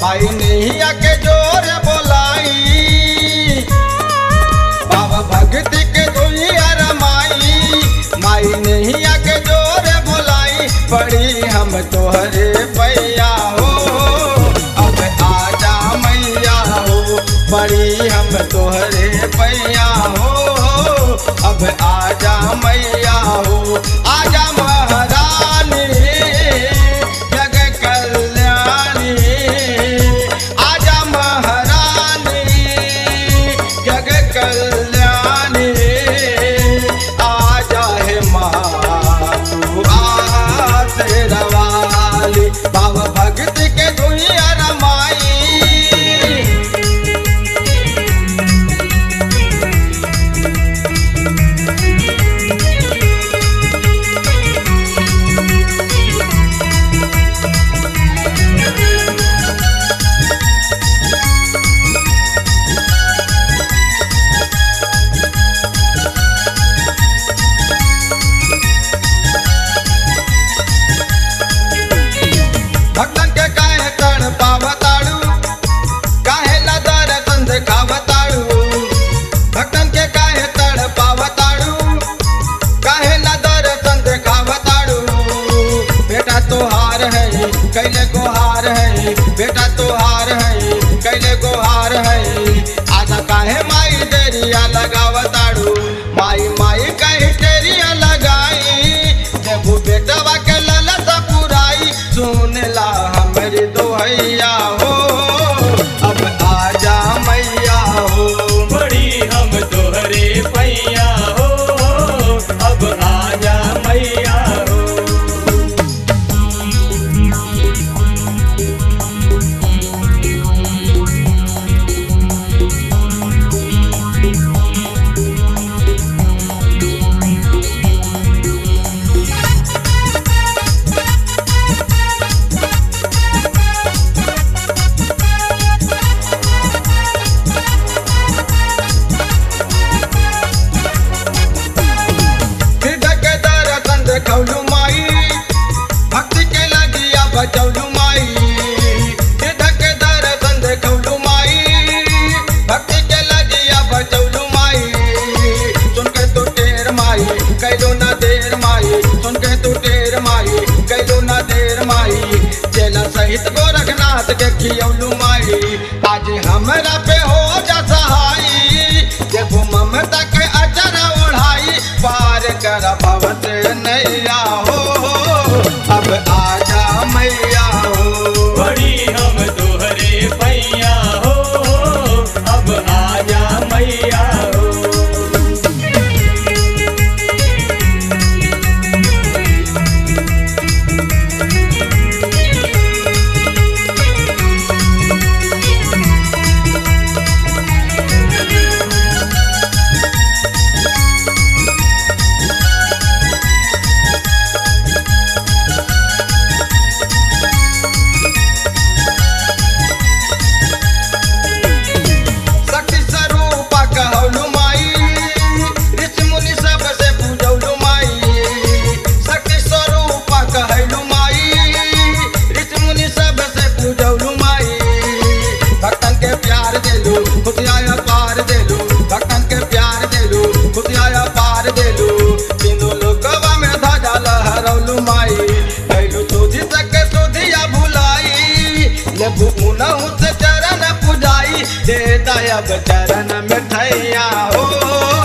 माई नैया के जोर बोलाई बाबा भक्ति के दुनिया रमाई माई नैया के जोर बोलाई पड़ी हम तोहरे पैया हो अब आजा मैया हो पड़ी हम तोहरे पैया हो अब आजा मैया हो आजा महारानी जग कल्याणी आजा महारानी जग कल्याणी आजा हे माँ तू आसरा वाली बाबा भक्ति के दुनिया रमाई भक्तन के काहे तड़ पावताड़ू काहे लदर तंद खावताड़ू भक्तन के काहे तड़ पावताड़ू काहे लदर तंद खावताड़ू बेटा तोहार है कैले गोहार है बेटा तोहार है कैले गोहार है आजा काहे माई देरिया लगावताड़ू माई माई कहीं तेरिया लगाई देबू बेटवा के ललत पुराई सुनला हमरी दोहैया हो अब आजा मैया हो बड़ी हम तोहरे पैया हो अब आजा मैया हो हृदय के दर्शन देखौलू माई भक्ति के लगिया बचौलू माई हृदय के दर्शन देखौलू माई भक्ति के लगिया बचौलू माई सुन के तू टेर माई कैलो ना देर माई सुन के तू टेर माई कैलो ना देर माई चेला सहित गोरखनाथ के खियौलू माई आज हमरा पे हो जा सहाई देखो ममता के अचर ओढ़ाई पार कर भवत नैया हो अब आजा मैया हो बड़ी हम तोहरे पैया हो अब आजा मैया हो शक्ति स्वरूपा कहलू माई ऋषि मुनि सब से पूजौलू माई शक्ति स्वरूपा कहलू माई ऋषि मुनि सब से पूजौलू माई भक्तन के प्यार देलू खुशियाया पार देलू भक्तन के प्यार देलू खुशियाया पार देलू तीनों लोकवा में ध्वजा लहरौलू माई कैलू सोधी सके सोधिया भुलाई लेबू मुनहु से चरण पुजाई दे दयाब चरण में ठैया हो